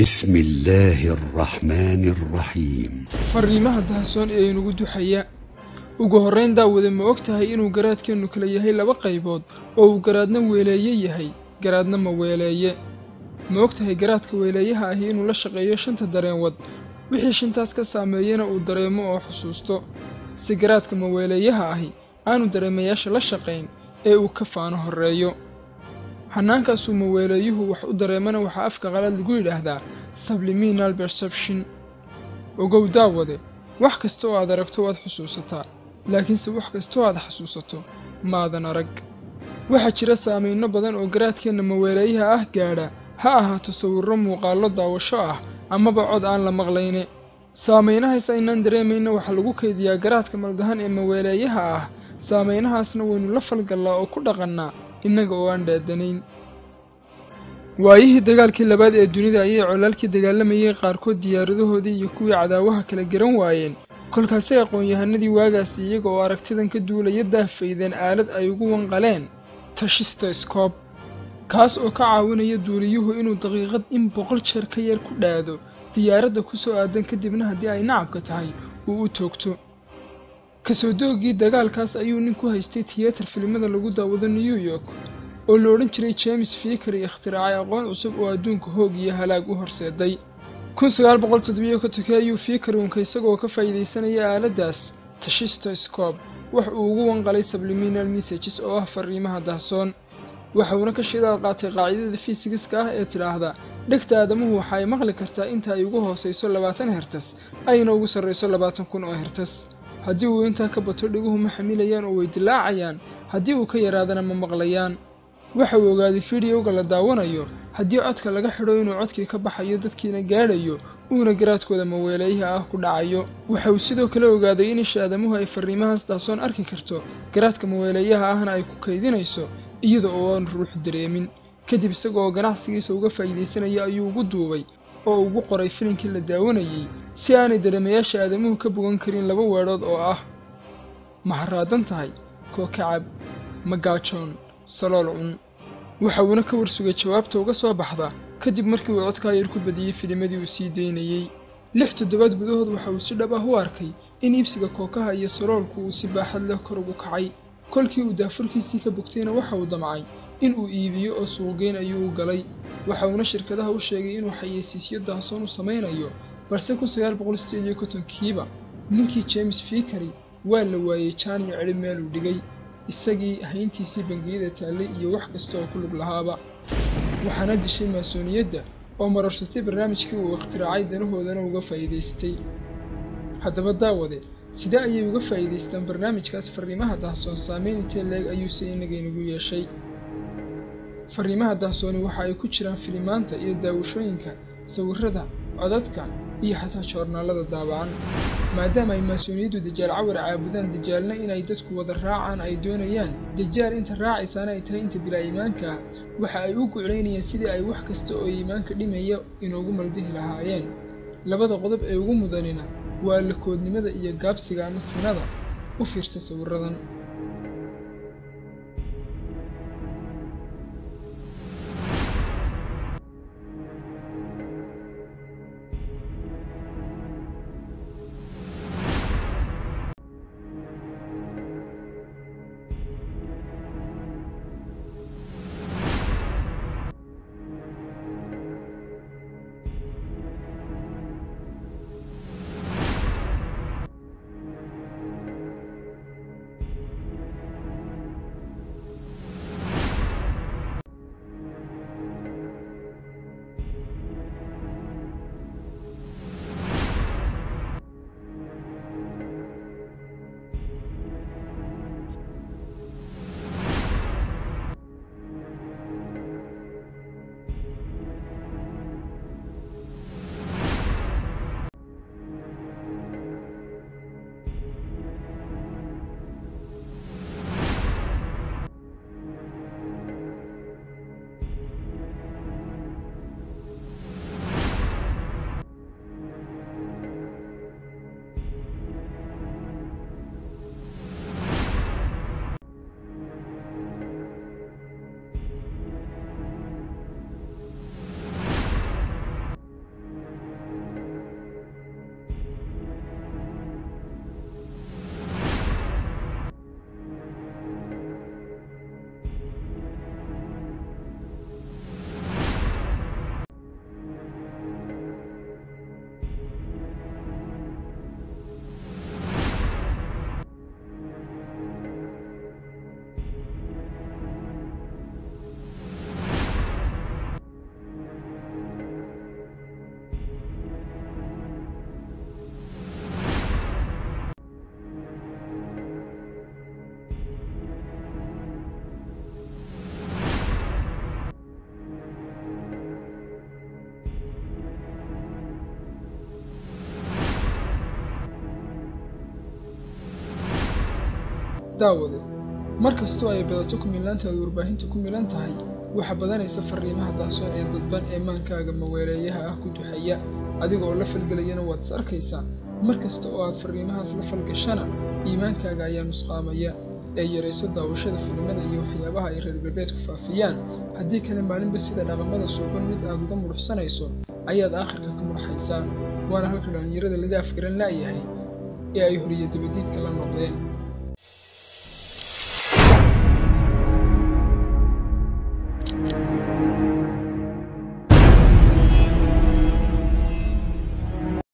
بسم الله الرحمن الرحيم fariimaha dahasoon ee inugu duxaya ugu horrayn daawade ma og tahay inuu garaadkeennu kala yahay laba qaybood oo uu garaadna weeleeye yahay garaadna ma weeleeye ma og tahay garaadka weeleeyaha ahi inuu la shaqeeyo shanta dareenwad wixii shantaas ka saameeyana uu dareemo oo xusuusto si garaadka maweeleeyaha ahi aanu dareemayaasha la shaqayn ee uu ka faano horreeyo xanaankaasuu maweeleeyuhu wax u dareemana waxaa afka qalaad lagu yidhaahdaa subliminal perception ogow daawade wax kasta oo aad aragto waad xusuusataa laakiinse wax kasta oo aad xasuusato maadan arag waxaa jira saamayno badan oo garaadkeenna maweeleeyaha ah gaadha ha ahaato sawirro muuqaallo daawasho ah amaba cod aan la maqlayne saamaynahaas aynaan dareemayna waxaa lagu kaydiyaa garaadka maldahan ee maweeleeyaha ah saamaynahaasna waynu la falgallaa oo ku dhaqannaa innaga oo aan dhaadanayn waayihii dagaalkii labaad ee dunida ayay colaalkii dagaalamayay qaarkood diyaaradahoodii iyo kuwii cadaawaha kala garan waayeen kolkaasay aqoon-yahanadii waagaasi iyaga oo aragtidan ka duulaya daahfaydeen aalad ay ugu wanqaleen tashistoscob kaas oo ka caawinaya duuliyuhu inuu daqiiqad in boqol jeer ka yar ku dhaado diyaaradda ku soo aadan kadibna haddii ay nacabka tahay uu u toogto kasoo doogii dagaalkaas ayuu nin ku haystay tiyatar filimada lagu daawado new york oo la odhan jiray james fikari ikhtiraacay aqoon cusub oo adduunka hoog iyo halaag u horseeday kun sagaal boqol toddobiyo kontonkii ayuu fikari unka isagoo ka faa'iidaysanaya aaladdaas tashistoscob wax uu ugu wanqalay subliminal messages oo ah fariimaha dahsoon waxauna ka shidaal qaatay qaacidada fisigiska ah ee tidhaahda dhegta aadamuhu waxa ay maqli kartaa inta ay ugu hoosayso labaatan hertas ayna ugu sarrayso labaatan kun oo hertas haddii uu intaa ka bato dhiguhu ma xamilayaan oo way dilaacayaan haddii uu ka yaraadana ma maqlayaan waxa uu ogaaday fidiyowga la daawanayo haddii codka laga xidho inuu codkii ka baxayo dadkiina gaadhayo uuna garaadkooda maweeleeyaha ah ku dhacayo waxa uu sidoo kale ogaaday in isha aadamuhu ay farriimahaas daasoon arki karto garaadka maweeleeyaha ahna ay ku kaydinayso iyada oo aan ruux dareemin kadib isaga oo ganacsigiisa uga faa'iidaysanaya ayuu ugu duubay oo ugu qoray filinkii la daawanayey si aanay dareemayaasha aadamuhu ka bogan karin laba weedhood oo ah ma haraadan tahay koo kacab ma gaajoon salool cun waxa uuna ka warsugay jawaabta uga soo baxda kadib markii uu codkaa yar ku badiyey filimadii uu sii daynayey lix toddobaad gudahood waxa uu si dhab ah u arkay in iibsiga kookaha iyo saloolku uu si baaxad leh kor ugu kacay kolkii uu daafurkiisii ka bogtayna waxa uu damcay in uu iibiyo oo suuqgeyn ayuu u galay waxa uuna shirkadaha u sheegay inuu xayeysiisyo daasoon u samaynayo balse kun sagaal boqol sideed iyo kontonkiiba ninkii james fikari waa la waayey jaan iyo cidhib meel uu dhigay isagii hayntiisii bangiyada taallay iyo wax kasta oo ku lug lahaaba waxaana dishay maasooniyadda oo mararsatay barnaamijkii uu ikhtiraacay danahoodana uga faa'iidaystay haddaba daawade sidee ayay uga faa'iidaystaan barnaamijkaas farriimaha dahsoon saameyn intee leeg ayuuse inagaynagu yeeshay farriimaha dahsooni waxa ay ku jiraan filimaanta iyo daawashooyinka sawirrada codadka iyo xataa joornaallada daabacan maadaama ay maasooniyaddu dajaal cawar caabudaan dajaalna inay dadku wada raacaan ay doonayaan dajaal inta raacaysaana ay tahay inta bilaa iimaanka ah waxa ay u guclaynayaan sidii ay wax kasta oo iimaanka dhimaya inoogu maldihi lahaayeen labada qodob ee ugu mudanina waa lakoodnimada iyo gaabsiga ama sinada u fiirsa sawirradan daawade mar kastoo ay badato kumilaantaadu warbaahinta ku milan tahay waxaa badanaysa farriimaha daahsoon ee dadban ee maankaaga maweeleeyaha ah ku duxaya adiga oo la falgelayana waad is arkaysaa mar kasta oo aad farriimahaas la falgashana iimaankaaga ayaa nusqaamaya ee yarayso daawashada filimada iyo waxyaabaha ay reer galbeedku faafiyaan haddii kale maalinba sida dhaqamada suuban mid aad uga mudhuxsanayso ayaad aakhirka ka mudhaxaysaa waana halka dhallinyarada laga afgaran la'yahay ee ay horiyo dabadiidka la noqdeen